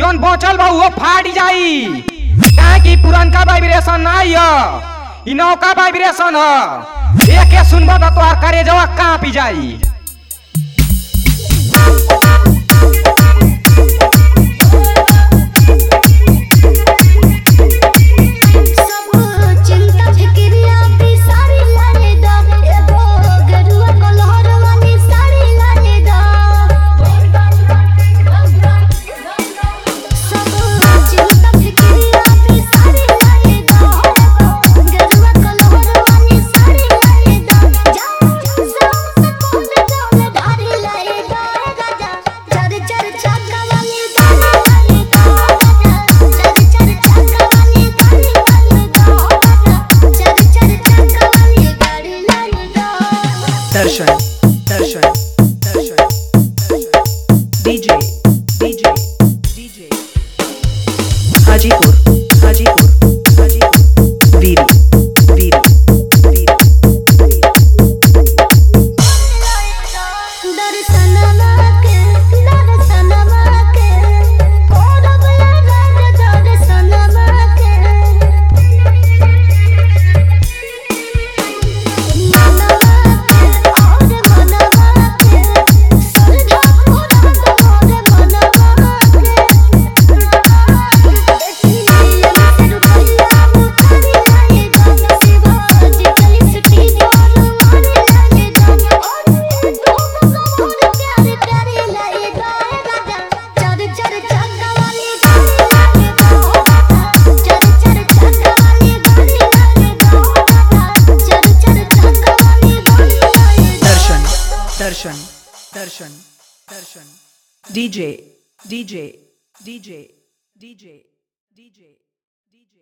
जौन बचल बा उहो फाट जाई काहे कि पुरनका वाइब्रेशन नाही ह इ नौका वाइब्रेशन ह एके सुनब त तोहार करेजवा कांपी जाई सब चिंता फिक्रिया भी सारी लाने दा एगो गरुआ कलहर वाली साड़ी लाने दा सब चिंता फिक्रिया भी सारी लाने दा गरुआ कलहर वाली साड़ी लाने दा जा सब कोन जाने धारी लाए दा राजा चर चर चाका वाली गाड़ी लाने दा चर चर चाका वाली गाड़ी लाने दा चर चर चाका वाली गाड़ी लाने दा दर्शन दर्शन दर्शन दर्शन DJ DJ DJ Hajipur Hajipur Hajipur वीरी वीरी वीरी वीरी दर्शनमा के दर्शनमा के कोरब राज दर्शनमा के मनवा के और मनवा के सरधा पूरा मोर मनवा के देखिए से रुपया मुतारी लाए दा शिवाजी कली सिटी जोर मारे लाए दा और दोनों कमर प्यारे प्यारे लाए दा राजा चर चर चाका वाली गाड़ी लाए दा चर चर चाका वाली गाड़ी लाए दा चर चर चाका वाली गाड़ी लाए दा दर्शन दर्शन दर्शन दर्शन DJ DJ DJ DJ DJ